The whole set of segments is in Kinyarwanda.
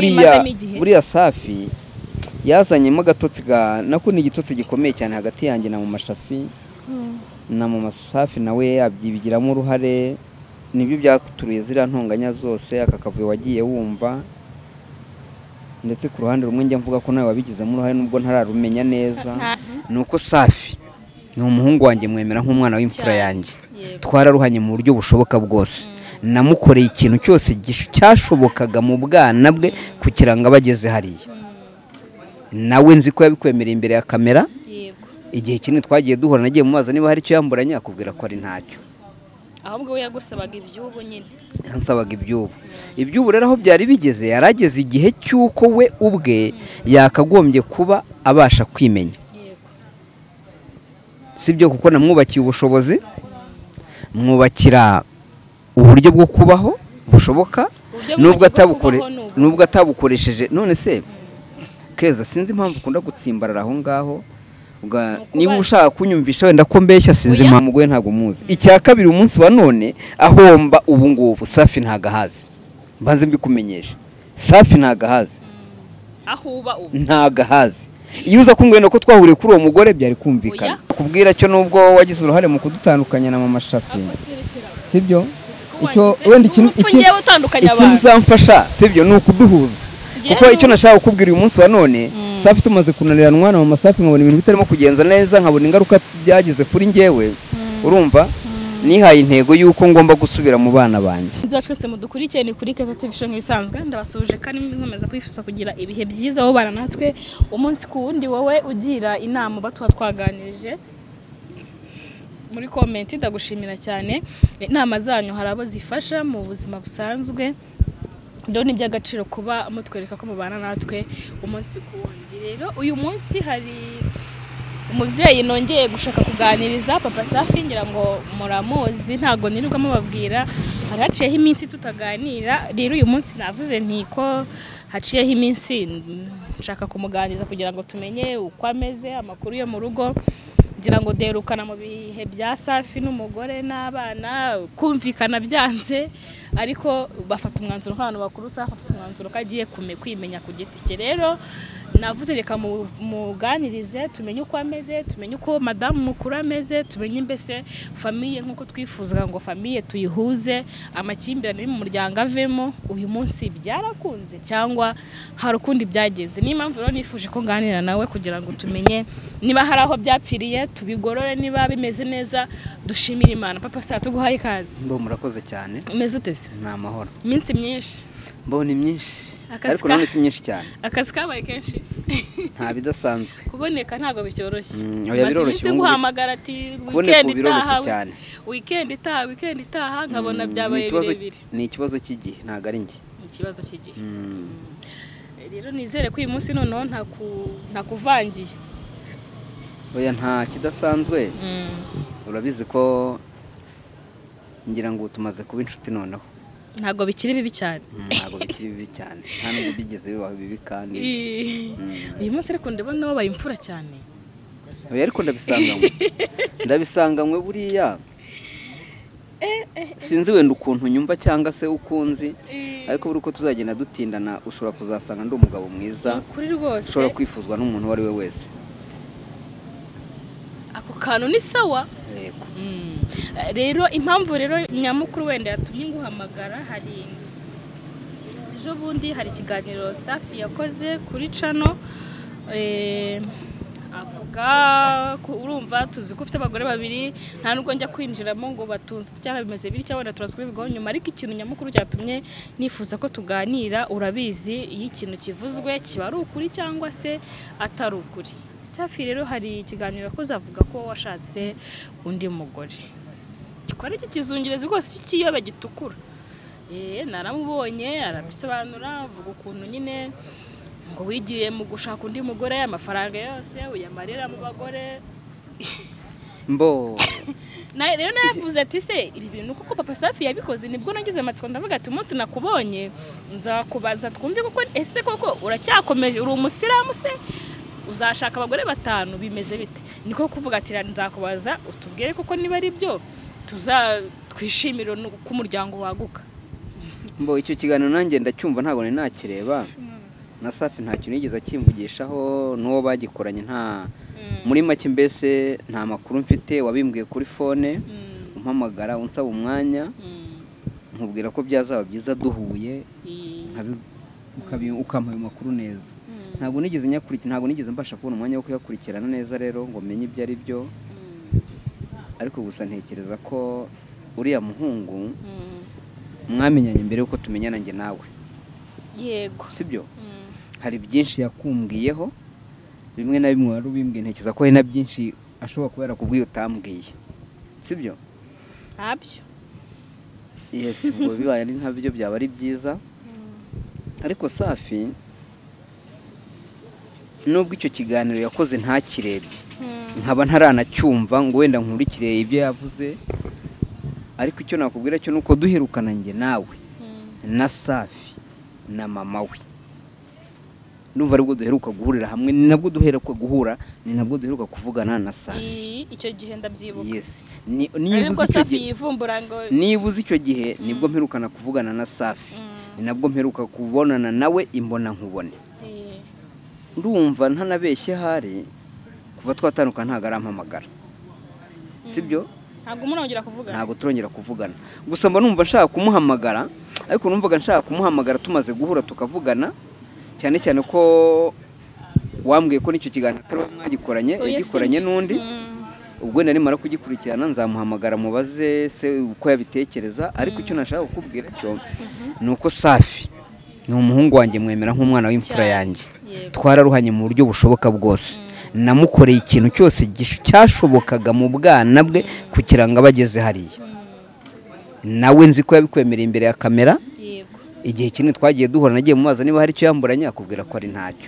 buriya buriya safi yazanyemo agatotsi ga nako ni igitotsi gikomeye cyane hagati yanjye na mu mashafi na mu masafi nawe yabyibigiramo uruhare nibyo byaturuye ziriya ntonganya zose aka kavuyo wagiye wumva ndetse ku ruhande rumwe njya mvuga ko nawe wabigizemo uruhare nubwo ntararumenya neza ni uko safi ni umuhungu wanjye mwemera nk'umwana w'imfura yanjye twararuhanye mu buryo bushoboka bwose namukoreye ikintu cyose cyashobokaga mu bwana bwe kugira ngo abe ageze hariya nawe nzi ko yabikwemereye imbere ya kamera igihe kinini twagiye duhura nagiye mumaza niba hari icyo yambura yakubwira ko ari ntacyo ahubwo we yagusabaga iby'ubu nyine yansabaga iby'ubu iby'ubu rero aho byari bigeze yarageze igihe cy'uko we ubwe yakagombye kuba abasha kwimenya sibyo kuko namwubakiye ubushobozi mwubakira uburyo bwo kubaho bushoboka nubwo atabukoresheje none se keza sinzi impamvu ukunda gutsimbarara aho ngaho niba ushaka kunyumvisha wenda ko mbeshya sinzi impamvu mugore ntabwo muzi icya kabiri umunsi wa none ahomba ubu ngubu safi ntabwo ahazi mbanze mbikumenyesha safi ntabwo ahazi ntabwo ahazi iyo uza kumwena ko twahuriye kuri uwo mugore byari kumvikana kubwira cyo nubwo wagize uruhare mu kudutandukanya na mama shafi sibyo wenda ikintu uzamfasha sibyo ni ukuduhuza kuko icyo nashaka kukubwira uyu munsi wa none safi tumaze kunanirana umwana mu masafi nkabona ibintu bitarimo kugenza neza nkabona ingaruka byagize kuri ngewe urumva nihaye intego y'uko ngomba gusubira mu bana banjye inzu twese mudukurikiye ni kuri keza TV nk'ibisanzwe ndabasuhuje kandi nkomeza kwifuza kugira ibihe byiza aho bana natwe umunsi ku wundi wowe ugira inama batuba twaganirije muri komenti ndagushimira cyane inama zanyu hari abo zifasha mu buzima busanzwe rero ni iby'agaciro kuba mutwereka ko mubana natwe umunsi ku wundi rero uyu munsi hari umubyeyi nongeye gushaka kuganiriza papa safi ngira ngo muramuzi ntabwo nirirwa mubabwira hari haciyeho iminsi tutaganira rero uyu munsi navuze ntiko haciyeho iminsi nshaka kumuganiriza kugira ngo tumenye uko ameze amakuru yo mu rugo ngira ngo derukana mu bihe bya safi n'umugore n'abana kumvikana byanze ariko bafata umwanzuro nk'abantu bakuru safi afata umwanzuro ko agiye kwimenya ku giti cye rero navuze reka muganirize tumenye uko ameze tumenye uko madamu mukuru ameze tumenye mbese famiye nk'uko twifuzaga ngo famiye tuyihuze amakimbirane mu muryango avemo uyu munsi byarakunze cyangwa hari ukundi byagenze niyo mpamvu rero nifuje ko nganira nawe kugira ngo tumenye niba hari aho byapfiriye tubigorore niba bimeze neza dushimire imana papa saa tuguhaye ikaze mbo murakoze cyane umeze uteze ni amahoro iminsi myinshi mbo ni myinshi ariko none si myinshi cyane akazi kabaye kenshi nta bidasanzwe kuboneka ntabwo bicyoroshye biroroshye ubu guhamagara ati wikendi itaha wikendi itaha wikendi itaha nkabona byabaye birebire ni ikibazo cy'igihe ntabwo ari njye ni ikibazo cy'igihe rero nizere ko uyu munsi noneho ntakuvangiye oya nta kidasanzwe urabizi ko ngira ngo tumaze kuba inshuti noneho ntabwo bikiri bibi cyane ntabwo bikiri bibi cyane nta nubwo bigeze bibaho bibi kandi uyu munsi ariko ndabona wabaye imfura cyane ariko ndabisanganywe ndabisanganywe buriya sinzi wenda ukuntu nyumva cyangwa se ukunzi ariko buri uko tuzagenda dutindana ushobora kuzasanga ndi umugabo mwiza ushobora kwifuzwa n'umuntu uwo ari we wese ako kantu ni sawa rero impamvu rero nyamukuru wenda yatumye nguhamagara hari ejo bundi hari ikiganiro safi yakoze kuri cano avuga urumva tuzi ko ufite abagore babiri nta nubwo njya kwinjiramo ngo batunze cyangwa bimeze bityo wenda turazi kubivugaho nyuma ariko ikintu nyamukuru cyatumye nifuza ko tuganira urabizi iyo ikintu kivuzwe kiba ari ukuri cyangwa se atari ukuri safi rero hari ikiganiro yakoze avuga ko washatse undi mugore gikora iki kizungerezi rwose cy'ikiyobe gitukura naramubonye arabisobanura avuga ukuntu nyine ngo wigiye mu gushaka undi mugore amafaranga yose uyamarira mu bagore mbo rero navuze ati se ibi bintu kuko papa safi yabikoze nibwo nagize amatsiko ndavuga ati umunsi nakubonye nzakubaza twumve kuko ese koko uracyakomeje uri umusiramu se uzashaka abagore batanu bimeze bite niko kuvuga ati nzakubaza utubwire kuko niba ari byo twishimire ko umuryango waguka mbo icyo kiganiro nanjye ndacyumva ntabwo nari nakireba na safi nta kintu yigeze akimvugishaho n'uwo bagikoranye nta muri make mbese nta makuru mfite wabimbwiye kuri fone umpamagara unsaba umwanya nkubwira ko byazaba byiza duhuye ukampa ayo makuru neza ntabwo nigeze nyakurikira ntabwo nigeze mbasha kubona umwanya wo kuyakurikirana neza rero ngo menye ibyo ari byo ariko gusa ntekereza ko uriya muhungu mwamenyanye mbere y'uko tumenyana njye nawe yego si byo hari byinshi yakumbwiyeho bimwe na bimwe wari ubimbwiye ntekereza ko hari na byinshi ashobora kuba yarakubwiye utambwiye si byo ntabyo yesi ubwo bibaye ari ntabyo byaba ari byiza ariko safi nubwo icyo kiganiro yakoze ntakirebye nkaba ntaranacyumva ngo wenda nkurikire ibyo yavuze ariko icyo nakubwira cyo ni uko duherukana njye nawe na safi na mama we numva aribwo duheruka guhurira hamwe ni nabwo duheruka guhura ni nabwo duheruka kuvugana na safi icyo gihe ndabyibuka yesi niba safi yivumbura ngo uzi icyo gihe nibwo mperukana kuvugana na safi ni nabwo mperuka kubonana nawe imbona nkubone ndumva ntanabeshye hari kuva twatandukana ntabwo arampamagara si byo ntabwo murongera kuvugana ntabwo turongera kuvugana gusa mba numva nshaka kumuhamagara ariko numvaga nshaka kumuhamagara tumaze guhura tukavugana cyane cyane ko wambwiye ko n'icyo kiganiro atari mwagikoranye yagikoranye n'undi ubwo wenda nimara kugikurikirana nzamuhamagara mubaze se uko yabitekereza ariko icyo nashaka kukubwira cyo ni uko safi ni umuhungu wanjye mwemera nk'umwana w'imfura yanjye twararuhanye mu buryo bushoboka bwose namukoreye ikintu cyose cyashobokaga mu bwana bwe kugira ngo abe ageze hariya nawe nzi ko yabikwemereye imbere ya kamera igihe kinini twagiye duhura nagiye mubaza niba hari icyo yamburanye akubwira ko ari ntacyo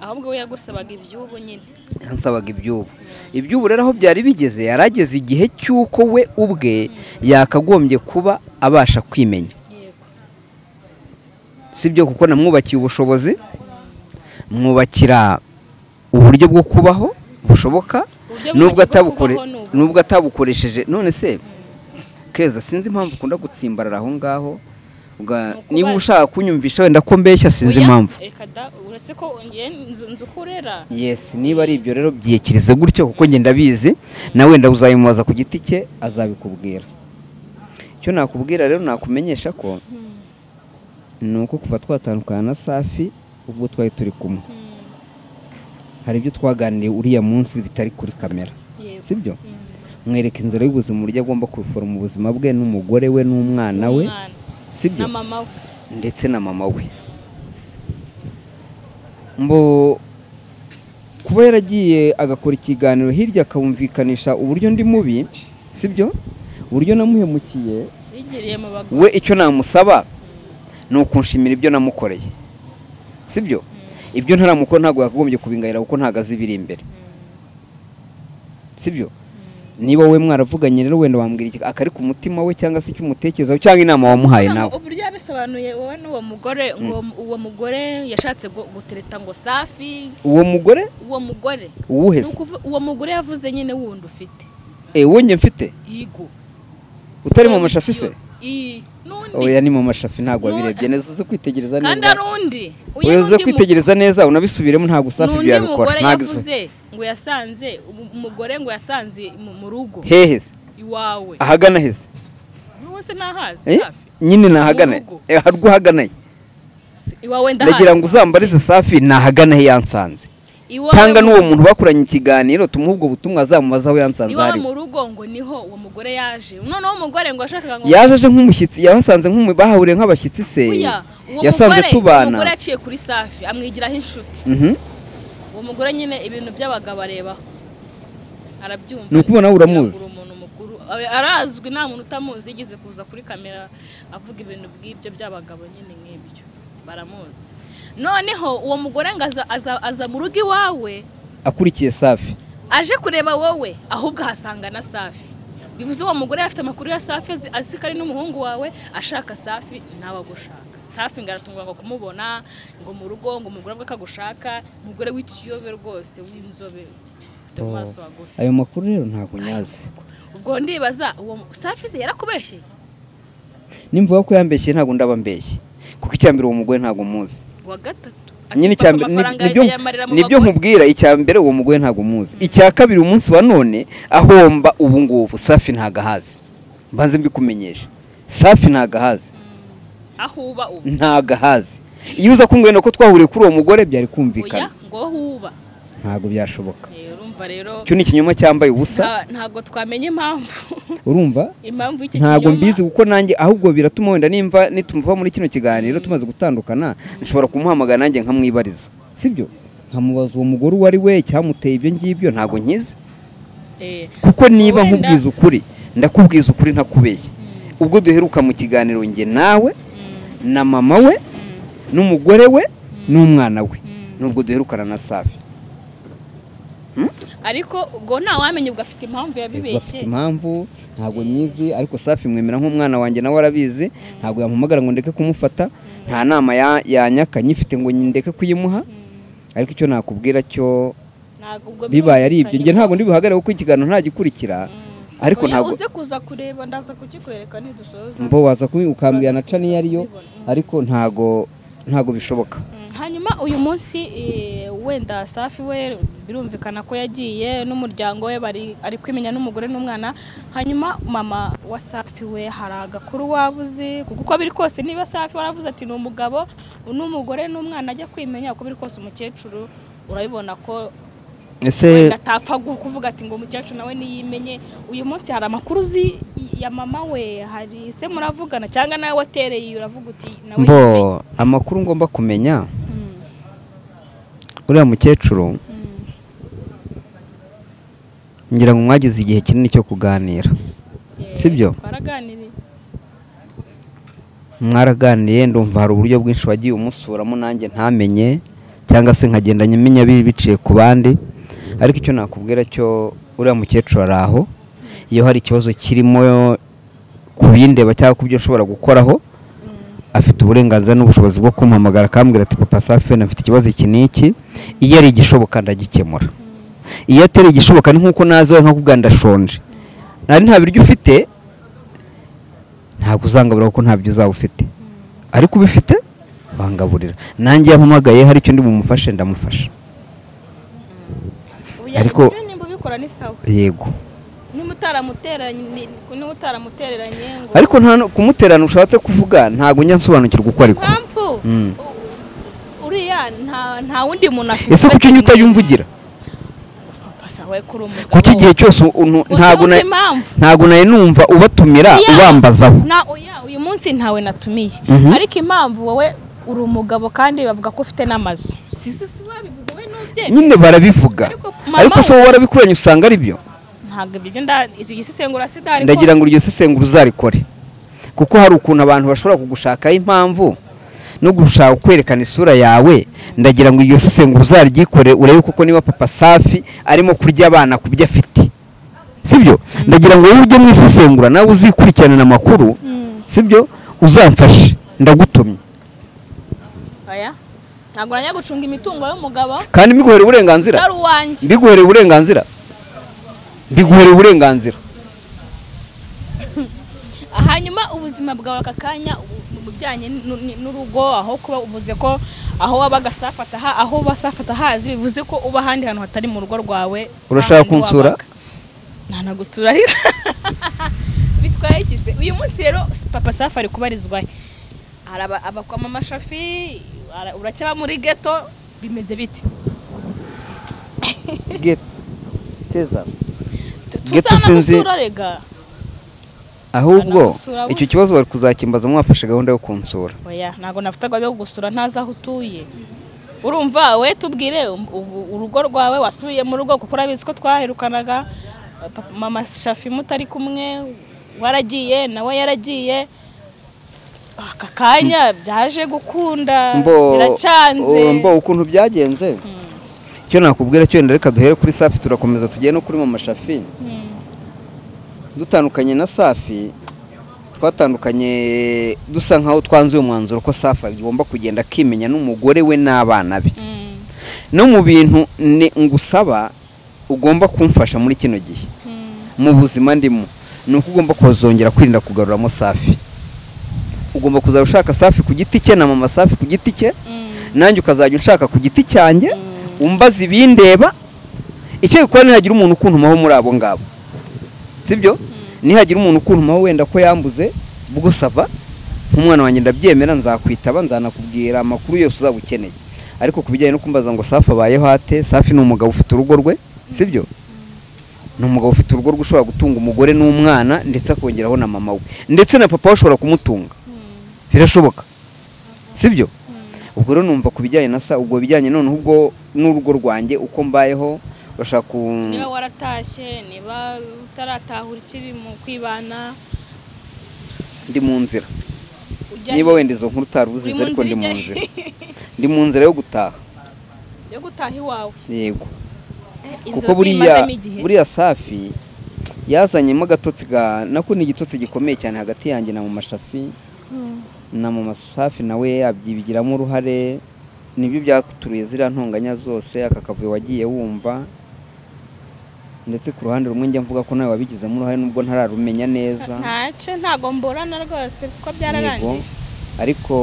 ahubwo we yagusabaga iby'ubu nyine yansabaga iby'ubu iby'ubu rero aho byari bigeze yari ageze igihe cy'uko we ubwe yakagombye kuba abasha kwimenya si byo kuko namwubakiye ubushobozi mwubakira uburyo bwo kubaho bushoboka nubwo atabukoresheje none se keza sinzi impamvu ukunda gutsimbarara aho ngaho niba ushaka kunyumvisha wenda ko mbeshya sinzi impamvu yesi niba ari ibyo rero byikirize gutyo kuko ngenda abizi nawe wenda uzayimubaza ku giti cye azabikubwira icyo nakubwira rero nakumenyesha ko ni uko kuva twatandukana na safi ubwo twari turi kumwe hari ibyo twaganiriye uriya munsi bitari kuri kamera si byo mwereka inzira y'ubuzima uburyo agomba kubiforoma ubuzima bwe n'umugore we n'umwana we na mama we ndetse na mama we mbo kuba yaragiye agakora ikiganiro hirya akawumvikanisha uburyo ndi mubi si byo uburyo namuhemukiye we icyo namusaba ni ukunshimira ibyo namukoreye si byo ibyo ntaramukora ntabwo yakagombye kubingayira kuko ntabwo azi ibiri imbere si byo niba we mwaravuganye rero wenda wambwira iki akari ku mutima we cyangwa se icyo umutekerezaho cyangwa inama wamuhaye nawe uburyo yabisobanuye wowe n'uwo mugore uwo mugore yashatse gutereta ngo safi uwo mugore uwo mugore uwuhe se uwo mugore yavuze nyine wundi ufite eee wonjye mfite yego utari mu mashashi se n'undi oya ni mu mashafi ntabwo wabirebye neza uze kwitegereza neza kandi ari undi oya uze kwitegereza neza unabisubiremo ntabwo safi ibyo yabikora ntabwo yavuze ngo yasanze umugore ngo yasanze mu rugo hehe se iwawe ahagana heze se ntahazi safi nyine nahagana Mu rugo. he harwo uhagana he iwawe ndagira ndahazi ngo uzambarize safi nahagana he yansanze Iwawe cyangwa mu- n'uwo muntu bakoranye ikiganiro tumuha ubwo butumwa azamubaza aho yansanze iwawe ari mu rugo ngo niho uwo mugore yaje noneho umugore ngo yashakaga ngo yaje aje nk'umushyitsi yahasanze nk'umu bahahuriye nk'abashyitsi se Oya, uwo yasanze mugore- uwo tubana mugore yaciye kuri safi amwigiraho inshuti Mhm. uwo mugore nyine ibintu by'abagabo arebaho arabyumva Ni ukubona nawe uramuzi. Yagura umuntu mukuru Oya, arazwi nta muntu utamuzi yigeze kuza kuri kamera avuga ibintu bw'ibyo by'abagabo nyine nk'ibyo baramuzi noneho uwo mugore ngo aza, aza, aza mu rugo iwawe akurikiye safi aje kureba wowe ahubwo ahasanga na safi bivuze uwo mugore afite amakuru ya safi azi- azi ko ari n'umuhungu wawe ashaka safi nawe agushaka safi ngo aratungwa ngo kumubona ngo mu rugo ngo umugore bwe akagushaka umugore w'ikiyobe rwose w'inzobe ufite mu maso hagufi ayo makuru rero ntabwo nyazi ubwo ndibaza uwo mu- safi se yarakubeshye nimvuga ko yambeshye ntabwo ndaba mbeshye kuko icyambere uwo mugore ntabwo muzi uwa gatatu nyine icya mbere ni- nibyo nibyo nkubwira icya mbere uwo mugore ntabwo umuzi icya kabiri umunsi wa none ahomba ubu ngubu safi ntabwo ahazi mbanze mbikumenyesha safi ntabwo ahazi aho uba ubu ntabwo ahazi iyo uza kumbwira ko twahuriye kuri uwo mugore byari oya kumvikana ngo aho uba ntabwo byashoboka Eh, urumva rero icyo ni ikinyoma cyambaye ubusa nta- ntabwo twamenye impamvu urumva impamvu y'icyo ntabwo kinyoma- mbizi kuko nanjye ahubwo biratuma wenda nimva nitumuva muri kino kiganiro tumaze gutandukana nshobora kumuhamagara nanjye nkamwibariza sibyo nkamubaza uwo mugore uwo ari we icyamuteye ibyo ngibyo ntabwo nkizi Eh, kuko niba wenda- nkubwiza ukuri ndakubwiza ukuri ntakubeshye ubwo duheruka mu kiganiro njye nawe mm, na mama we n'umugore we n'umwana we mm. nubwo duherukana na safi ariko ubwo ntawamenye ubwo afite impamvu bafite yabibeshye impamvu ntabwo nyizi ariko safi mwemera nk'umwana wanjye nawe arabizi ntabwo yampamagara ngo ndeke kumufata nta nama ya- yanyaka nyifite ngo ndeke kuyimuha ariko icyo nakubwira cyo Ntabwo ubwo bibaye ari ibyo byumvikanye. njye ntabwo ndibuhagarare kuko ikiganiro ntagikurikira Mm. ariko Oya, ntabwo uze kuza kureba ndaza kukikwereka nidusoza mbo waza kubi- ukambwira na cani iyo ariyo ariko ntago ntago bishoboka Mm, hanyuma uyu munsi eh, wenda safi we birumvikana ko yagiye n'umuryango we bari ari kwimenya n'umugore n'umwana hanyuma mama wa safi we hari agakuru wabuze kuko uko biri kose niba safi waravuze ati ni umugabo n'umugore n'umwana ajya kwimenya uko biri kose umukecuru urabibona ko ese wenda atapfa gu- kuvuga ati ngo umukecuru nawe niyimenye uyu munsi hari amakuru uzi ya mama we hari se muravugana cyangwa nawe watereye uravuga uti nawe mbo yimenye." amakuru ngomba kumenya Mm, uriya mukecuru mm. ngira ngo mwagize igihe kinini cyo kuganira Sibyo? twaraganiriye mwaraganiriye ndumva hari uburyo bwinshi wagiye umusuramo nanjye ntamenye cyangwa se nkagenda nyimenya bi- biciye ku bandi ariko icyo nakubwira cyo uriya mukecuru ari aho iyo hari ikibazo kirimo ku bindeba cyangwa ku byo nshobora gukoraho afite uburenganzira n'ubushobozi bwo kumpamagara akambwira ati papa safi afite ikibazo iki n'iki iyo ari igishoboka ndagikemura iyo atari igishoboka ni nk'uko nazi wowe nkakubwira ndashonje nari nta biryo ufite ntabwo uzangabura kuko nta byo uzaba ufite ariko ubifite wangaburira nanjye yampamagaye hari icyo ndi bumufashe ndamufasha Ariko- ariko nimba ubikora ni sawa yego niba utaramuteranye ni- niba utaramutereranye ngo ariko nta no- kumuterana ushatse kuvuga ntabwo njya nsobanukirwa uko ariko impamvu Mm. u- uriya nta nta wundi muntu afite ese kuki unyita yumvugira Papa we kuri umugabo kuki igihe cyose u- untu- Gusa ntabwo wumva na- impamvu ntabwo nawe numva ubatumira Iya. ubambazaho na oya uyu munsi ntawe natumiye Mhm. ariko impamvu wowe uri umugabo kandi bavuga ko ufite n'amazu si si si wabivuze we n'ubye nyine barabivuga Ariko mama ariko se we- wowe warabikuranye usanga ari byo ntabwo ibyo byo nda izo gisisengura sidari ndagira ngo iryo sesengura uzarikore kuko hari ukuntu abantu bashobora kugushakaho impamvu no gushaka kwerekana isura yawe ndagira ngo iryo sesengura uzaryikore urebe kuko niba papa safi arimo kurya abana ku byo afite sibyo ndagira ngo wowe ujye mu isesengura nawe uzikurikirana amakuru sibyo uzamfashe ndagutumye oya ntabwo najya gucunga imitungo y'umugabo kandi mbiguhere uburenganzira ari uwanjye mbiguhereye uburenganzira mbiguhereye uburenganzira hanyuma ubuzima bwawe aka kanya u- mu bijyanye n'u- ni- n'urugo aho kuba uvuze ko aho wabaga safata aha aho uba safata hazi bivuze ko uba ahandi hantu hatari mu rugo rwawe Urashaka ahandi kunsura? wabaga. nta nagusura ariko bitwaye ikize uyu munsi rero papa safi ari kubarizwahe hari aba- abakwama amashafi ara- uracyaba muri geto bimeze bite teza Tu- Ghetto sinzi- tuzanagusura rega ahubwo Banagusura icyo gutya. kibazo bari kuzakimbaza mwafashe gahunda yo kunsura oya ntabwo nafataga yo gusura ntazi aho utuye urumva we tubwire um- ubu urugo rwawe wasubiye mu rugo kuko urabizi ko twaherukanaga papa- mama shafi mutari kumwe waragiye nawe yaragiye aka kanya byaje gukunda mbo biracyanze uh, mbo ukuntu byagenze icyo nakubwira cyo wenda reka duhere kuri safi turakomeza tugere no kuri mama shafi Mm, dutandukanye na safi twatandukanye dusa nkaho twanze uyu mwanzuro ko safi agomba kugenda akimenya n'umugore we n'abana be mm, no mu bintu ni- ngusaba ugomba kumfasha muri kino gihe mm, mu buzima ndimo ni uko ugomba kuzongera kwirinda kugaruramo safi ugomba kuzajya ushaka safi ku giti cye na mama safi ku giti cye mm. nanjye ukazajya unshaka ku giti cyanjye umbaza ibindeba icyo gikora nihagira umuntu ukuntumaho muri abo ngabo sibyo nihagira umuntu ukuntumaho wenda ko yambuze ubwo sava nk'umwana wanjye ndabyemera nzakwitaba nzanakubwira amakuru yose uzaba ukeneye ariko ku bijyanye no kumbaza ngo safi abayeho ate safi ni umugabo ufite urugo rwe sibyo ni umugabo ufite urugo rwe ushobora gutunga umugore n'umwana ndetse akongeraho na mama we ndetse na papa we ushobora kumutunga birashoboka sibyo ubwo rero numva ku bijyanye na sa ubwo bijyanye noneho ubwo n'urugo rwanjye uko mbayeho bashaka ku niba waratashye niba utaratahura ikiri mu kwibana ndi mu nzira ujya niba wenda izo nkuru utari uzizi Uri mu ariko ndi mu nzira nzira ijya- ndi mu nzira yo gutaha yo gutaha iwawe yego kuko Inzoga buriya imazemo igihe. buriya safi yazanyemo agatotsi ga nako ni igitotsi gikomeye cyane hagati yanjye na mu mashafi Mm. na mu masafi nawe yabyibigiramo uruhare nibyo byaturuye ziriya ntonganya zose aka kavuyo wagiye wumva ndetse ku ruhande rumwe njya mvuga ko nawe wabigizemo uruhare nubwo ntararumenya neza ntacyo ntago mburana rwose kuko Yego. byararangiye ariko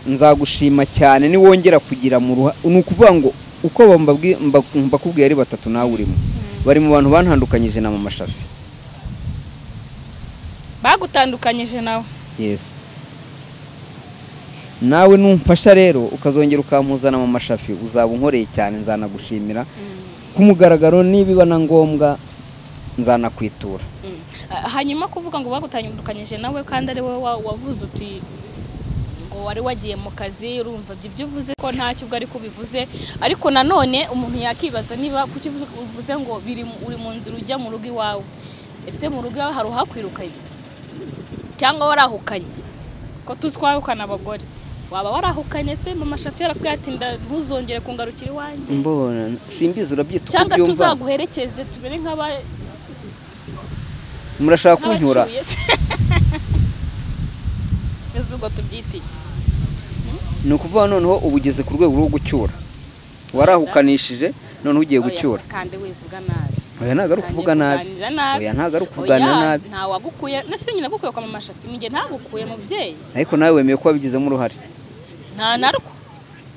nzagushima cyane niwongera kugira mu ruha ni ukuvuga ngo uko aba mbabwi- mba- mbakubwiye ari batatu nawe urimo bari mu bantu bantandukanyije na mama shafi bagutandukanyije nawe yesi nawe numfasha rero ukazongera ukampuzana mama shafi uzaba unkoreye cyane nzanagushimira ku mugaragaro nibiba na ngombwa nzanakwitura Ah, hanyuma kuvuga ngo bagutandukanyije nawe kandi ari wowe wa- wavuze uti ngo wari wagiye mu kazi urumva ibyo ibyo uvuze ko ntacyo ubwo ariko bivuze ariko nanone umuntu yakibaza niba kuki uvuze uvuze ngo biri mu- uri mu nzira ujya mu rugo iwawe ese mu rugo iwawe hari uhakwirukanye cyangwa warahukanye ko tuzi ko wahukana abagore waba warahukanye se mama shafi yarakubwiye ati "Nda- ntuzongere kungarukira iwanjye mbona simbizi urabyita uko cyangwa ubyumva tuzaguherekeze tumere nk'aba- murashaka kunyura ubwo tubyita iki ni ukuvuga noneho uba ugeze ku rwego rwo gucyura warahukanishije noneho ugiye gucyura kandi wivuga nabi oya ntabwo ari ukuvuga nabi Uganira nabi oya ntabwo ari ukuvuganira Oya, nabi nta wagukuye nasi nyine nagukuye kwa mama shafi ninjye ntagukuye mubyeyi ariko nawe wemeye ko wabigizemo uruhare nta narwo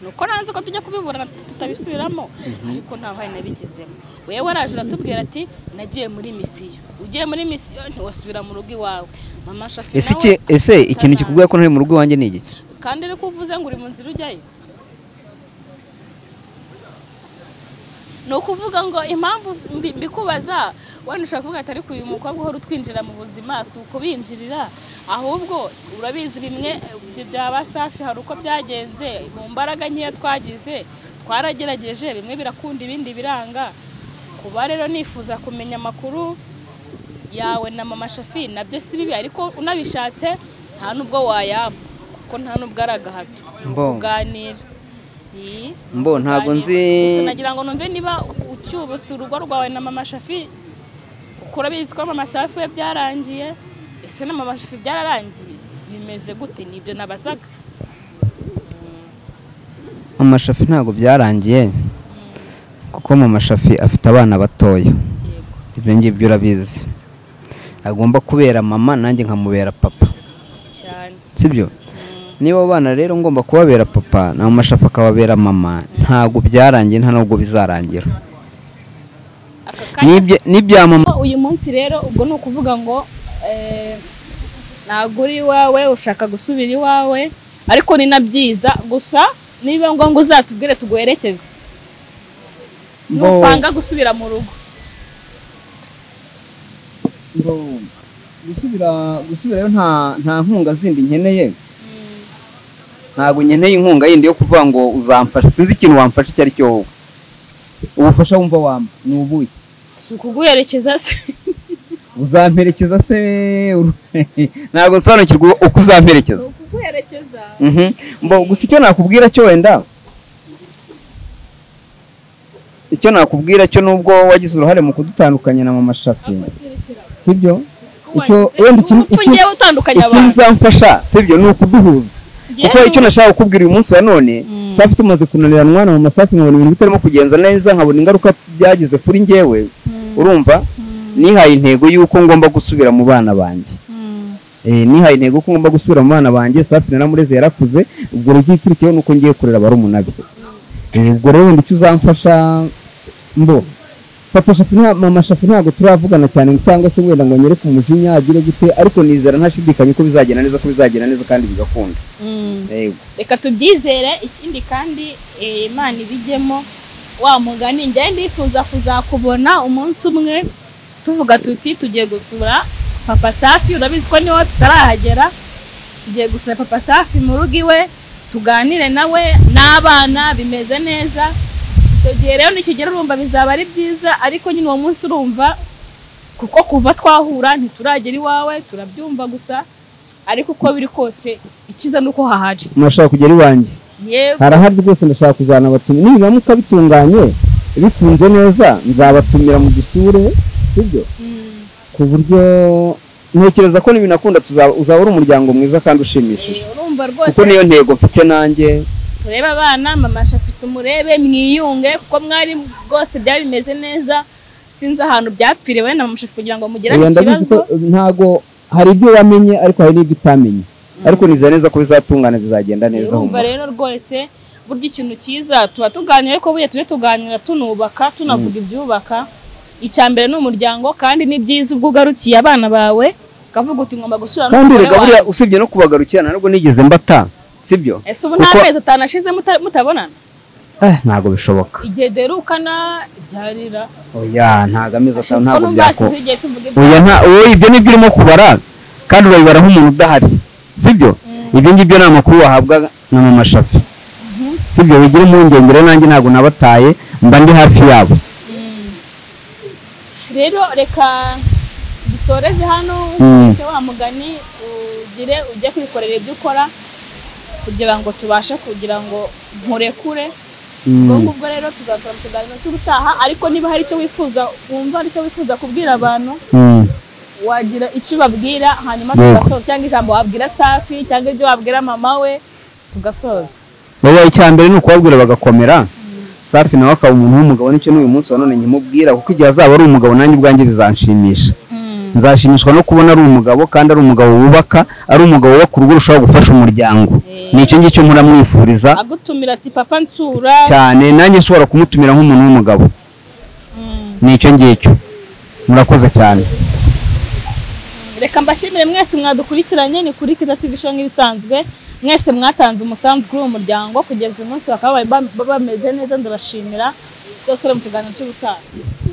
nuko nanze ko tujya kubiburana tutabisubiramo ariko nta ruhare nabigizemo wowe waraje uratubwira ati nagiye muri misiyo ugiye muri misiyo ntiwasubira mu rugo iwawe mama shafi ese nawe iki ese ikintu utazana. kikubwira ko ntari mu rugo iwanjye ni igiki kandi ariko uvuze ngo uri mu nzira ujyayo ni ukuvuga ngo impamvu mbi- mbikubaza wenda ushobora kuvuga ati ariko uyu mukobwa uhora utwinjira mu buzima si ukubinjirira ahubwo urabizi bimwe ibyo byaba safi hari uko byagenze mu mbaraga nkeya twagize twaragerageje bimwe birakunda ibindi biranga kuba rero nifuza kumenya amakuru yawe na mama shafi nabyo si bibi ariko unabishatse nta nubwo wayaba kuko nta nubwo ari agahato Mbongo. kuganira Iyi, mbo ntabwo kuganira. nzi Gusa nagira ngo numve niba ucyubutse urugo rwawe na mama shafi kuko urabizi ko mama safi we byarangiye ese na mama shafi byararangiye bimeze gute nibyo nabazaga amashafi ntabwo byarangiye kuko mama shafi afite abana batoya yego ibyo ngibyo urabizi agomba kubera mama nanjye nkamubera papa cyane sibyo Mm, niba abo bana rero ngomba kubabera papa na mashafa akababera mama ntabwo byarangiye nta nubwo bizarangira aka kanya N'ibya- n'ibya mama Ko uyu munsi rero ubwo ni ukuvuga ngo eh, ntabwo uri iwawe ushaka gusubira iwawe ariko ni na byiza gusa niba ngombwa uzatubwire tuguherekeze Bo- nupanga gusubira mu rugo ngo gusubira gusubirayo nta nta nkunga zindi nkeneye ntabwo nkeneye inkunga yindi yo kuvuga ngo uzamfasha sinzi ikintu wamfasha icyo ari cyo wowe ubufasha wumva wampa ni ubuhe si ukuguherekeza se uzamperekeza se ntabwo nsobanukirwa uko uzamperekeza ni ukuguherekeza Mhm. mbo gusa icyo nakubwira cyo wenda icyo nakubwira cyo nubwo wagize uruhare mu kudutandukanya na mama shafi sibyo icyo wenda ikintu- Urupfu ngewe utandukanya ikintu abantu uzamfasha sibyo ni ukuduhuza kuko Yewe. icyo nashaka kukubwira uyu munsi wa none Mm. safi tumaze kunanirana umwana mu masafi nkabona ibintu bitarimo kugenza neza nkabona ingaruka byagize kuri njyewe urumva nihaye intego y'uko ngomba gusubira mu bana banjye nihaye intego ko ngomba gusubira mu bana banjye safi na mureze yarakuze ubwo rero igikurikiyeho ni uko ngiye kurera barumuna be ubwo rero wenda icyo uzamfasha mbo papa shafi nta mama shafi ntabwo turavugana cyane cyangwa se wenda ngo nyere ku mujinya agire gute ariko nizera ntashidikanye ko bizagenda neza ko bizagenda neza kandi bigakunda yego reka tubyizere ikindi kandi eh, imana ibijyemo wa mugani njyewe ndifuza kuzakubona umunsi umwe tuvuga tuti tugiye gusura papa safi urabizi ko niwe tutarahagera tugiye gusura papa safi mu rugo iwe tuganire nawe n'abana bimeze neza icyo gihe rero nikigera urumva bizaba ari byiza ariko nyine uwo munsi urumva kuko kuva twahura ntituragera iwawe turabyumva gusa ariko uko biri kose ikiza ni uko hahaje murashaka kugera iwanjye yewe harahari rwose ndashaka kuzana abatumyi nibiramuka bitunganye bikunze neza nzabatumira mu gisure sibyo mm. ku buryo ntekereza ko nibinakunda tuzaba- uzaba uri umuryango mwiza kandi ushimishije Eh, urumva kuko rwose niyo ntego mfite nanjye turebe abana mama shafite umurebe mwiyunge kuko mwari rwose byari bimeze neza sinzi ahantu byapfiriwe na mama shafite kugira ngo mugirane oya ndabizi ko ikibazo eh, ntabwo hari ibyo wamenye ariko hari n'ibyo utamenye ariko nizera neza ko bizatungana bizagenda neza urumva humura. rero rwose burya ikintu cyiza tuba tuganira ariko burya tujye tuganira tunubaka tunavuga ibyubaka icya mbere ni umuryango kandi ni byiza ubwo ugarukiye abana bawe ukavuga uti ngomba gusura kandi n'umugore rega buriya wanjye." usibye no kubagarukira ntabwo nigeze mbata sibyo ese ubu nta kuko- mezi atanu ashize muta- mutabonana eh ntabwo bishoboka igihe derukana ibyarira oya ntabwo amezi atanu hashize ko ntabwo byako nubwashize igihe tuvuga oya ibyarira nta oya ibyo nibyo urimo kubara kandi urabibara nk'umuntu udahari sibyo ibyo ngibyo ni amakuru wahabwa na mama shafi sibyo bigira impungenge rero nanjye ntabwo nabataye mba ndi hafi yabo rero reka dusoreze hano Mm. ukurikire wa mugani ugire ujye kwikorera ibyo ukora kugira ngo tubashe kugira ngo nkurekure Mm. ubwo ngubwo rero tuzakora mu kiganiro cy'ubutaha ariko niba hari icyo wifuza wumva hari icyo wifuza kubwira abantu Mm. wagira icyo ubabwira hanyuma Yego. tugasoza cyangwa ijambo wabwira safi cyangwa ibyo wabwira mama we tugasoza oya icya mbere ni ukubabwira bagakomera safi nawe akaba umuntu w'umugabo nicyo n'uyu munsi wa none nkimubwira kuko igihe azaba ari umugabo nanjye ubwanjye bizanshimisha nzashimishwa no kubona ari umugabo kandi ari umugabo wubaka ari umugabo wubaka urugo urushaho gufasha umuryango Eh. ni icyo ngicyo muramwifuriza agutumira ati papa nsura cyane nanjye nshobora kumutumira nk'umuntu w'umugabo Mm. ni icyo ngicyo murakoze cyane reka mbashimire mwese mwadukurikiranye ni kuri kiza tv show nk'ibisanzwe mwese mwatanze umusanzu kuri uwo muryango kugeza uyu munsi bakaba bari bam- bameze neza ndabashimira byose uri mu kiganiro cy'ubutaha